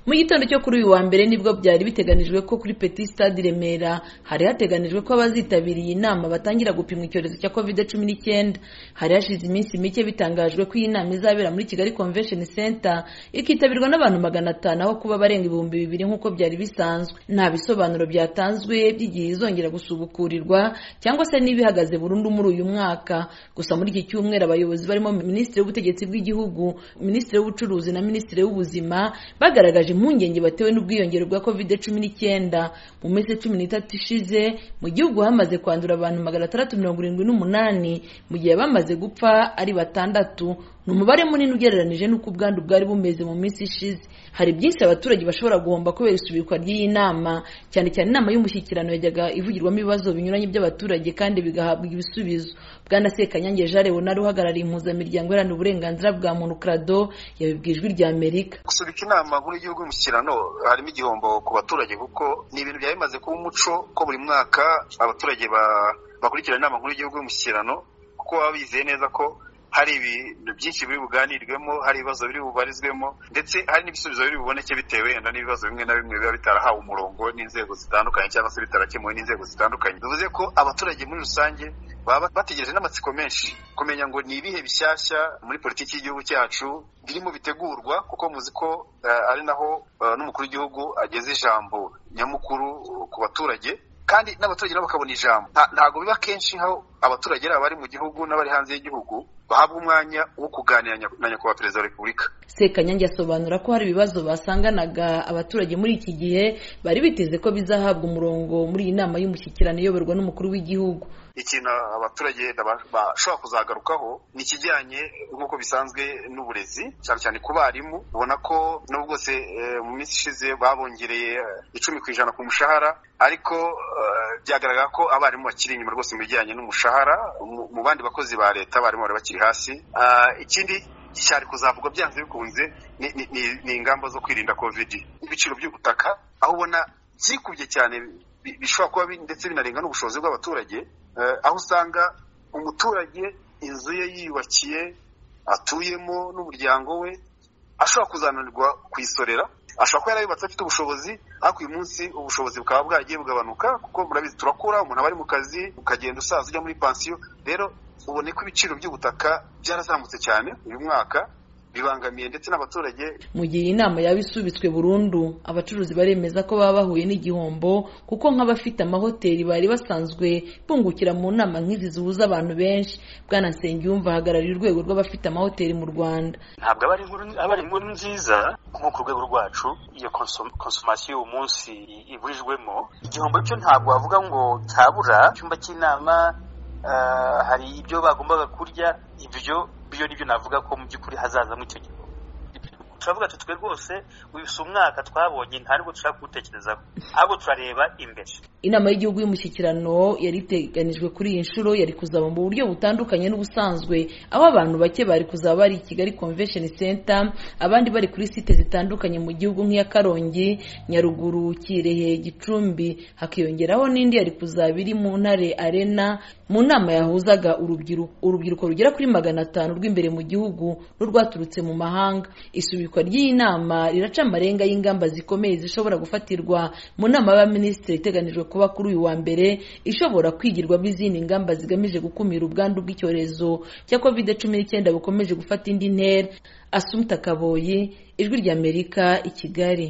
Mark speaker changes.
Speaker 1: mu gitondo cyo kuri uyu wa mbere nibwo byari biteganijwe ko kuri Petit Stade i Remera hari hateganijwe ko abazitabira iyi nama batangira gupimwa icyorezo cya covid cumi n'icyenda hari hashize iminsi mike bitangajwe ko iyi nama izabera muri Kigali Convention Center ikitabirwa n'abantu magana atanu aho kuba barenga ibihumbi bibiri nk'uko byari bisanzwe nta bisobanuro byatanzwe by'igihe izongera gusubukurirwa cyangwa se niba ihagaze burundu muri uyu mwaka gusa muri iki cyumweru abayobozi barimo minisitiri w'ubutegetsi bw'igihugu minisitiri w'ubucuruzi na minisitiri w'ubuzima bagaragaje impungenge batewe n'ubwiyongere bwa covid cumi n'icyenda mu minsi cumi n'itatu ishize mu gihugu hamaze kwandura abantu magana atandatu mirongo irindwi n'umunani mu gihe bamaze gupfa ari batandatu ni umubare munini ugereranije n'uko ubwandu bwari bumeze mu minsi ishize hari byinshi abaturage bashobora guhomba kubera isubikwa ry'iyi nama cyane cyane inama y'umushyikirano yajyaga ivugirwamo ibibazo binyuranye by'abaturage kandi bigahabwa ibisubizo bwana sekanyange jean leonard uhagarariye impuzamiryango iharanira uburenganzira bwa muntu crado yabibwiye ijwi rya amerika
Speaker 2: gusubika inama nkuru y'igihugu y'umushyikirano harimo igihombo ku baturage kuko ni ibintu byari bimaze kuba umuco ko buri mwaka abaturage bakurikirana inama nkuru y'igihugu y'umushyikirano kuko baba bizeye neza ko hari ibintu byinshi biri buganirwemo hari ibibazo biri bubarizwemo ndetse hari n'ibisubizo biri buboneke bitewe wenda n'ibibazo bimwe na bimwe biba bitarahawe umurongo n'inzego zitandukanye cyangwa se bitarakemuwe n'inzego zitandukanye bivuze ko abaturage muri rusange baba bategereje n'amatsiko menshi kumenya ngo ni ibihe bishyashya muri politiki y'igihugu cyacu birimo bitegurwa kuko muzi ko ari naho n'umukuru w'igihugu ageza ijambo nyamukuru ku baturage kandi n'abaturage nabo bakabona ijambo ntabwo biba kenshi aho abaturage ari abari mu gihugu n'abari hanze y'igihugu bahabwa umwanya wo kuganira na nyakubahwa perezida wa repubulika
Speaker 1: sekanyange asobanura ko hari ibibazo basanganaga abaturage muri iki gihe bari biteze ko bizahabwa umurongo muri iyi nama y'umushyikirano iyoborwa n'umukuru w'igihugu
Speaker 2: ikintu abaturage bashobora kuzagarukaho ni ikijyanye nk'uko bisanzwe n'uburezi cyane cyane ku barimu ubona ko nubwo bwose mu minsi ishize babongereye icumi ku ijana ku mushahara ariko byagaragara ko abarimu bakiri inyuma rwose mu bijyanye n'umushahara mu bandi bakozi ba leta abarimu bari bakiri hasi ikindi cyari kuzavugwa byanze bikunze ni ingamba zo kwirinda kovidi n'ibiciro by'ubutaka aho ubona byikubye cyane bishobora kuba ndetse binarenga n'ubushobozi bw'abaturage aho usanga umuturage inzu ye yiyubakiye atuyemo n'umuryango we ashobora kuzananirwa kuyisorera ashobora kuba yarabibatse afite ubushobozi ariko uyu munsi ubushobozi bukaba bwagiye bugabanuka kuko murabizi turakura umuntu aba ari mu kazi ukagenda usaza ujya muri pansiyo rero ubone ko ibiciro by'ubutaka byarazamutse cyane uyu mwaka bibangamiye ndetse n'abaturage
Speaker 1: mu gihe inama yaba isubitswe burundu abacuruzi baremeza ko baba bahuye n'igihombo kuko nk'abafite amahoteli bari basanzwe bungukira mu nama nk'izi zihuza abantu benshi bwana nsengiyumva ahagarariye urwego rw'abafite amahoteli mu rwanda
Speaker 3: ntabwo aba ari inkuru nziza nko ku rwego rwacu iyo konsomasiyo y'uwo munsi iburijwemo igihombo cyo ntabwo wavuga ngo cyabura icyumba cy'inama hari ibyo bagombaga kurya ibyo byo nibyo navuga ko mu by'ukuri hazazamo icyo gihe turavuga tutwe rwose uyu si umwaka twabonye nta nubwo dushaka kuwutekerezaho ahubwo turareba imbere
Speaker 1: inama y'igihugu y'umushyikirano yari iteganijwe kuri iyi nshuro yari kuzaba mu buryo butandukanye n'ubusanzwe aho abantu bake bari kuzaba bari i kigali convention center abandi bari kuri site zitandukanye mu gihugu nk'iya karongi nyaruguru kirehe gicumbi hakiyongeraho n'indi yari kuzaba iri mu ntare arena mu nama yahuzaga urubyiruko urubyiruko rugera kuri magana atanu rw'imbere mu gihugu n'urwaturutse mu mahanga isubikwa ry'iyi nama riraca amarenga y'ingamba zikomeye zishobora gufatirwa mu nama y'abaminisitiri iteganijwe kuba kuri uyu wa mbere ishobora kwigirwamo izindi ngamba zigamije gukumira ubwandu bw'icyorezo cya covid cumi n'icyenda bukomeje gufata indi ntera asumta kaboyi ijwi ry'amerika i kigali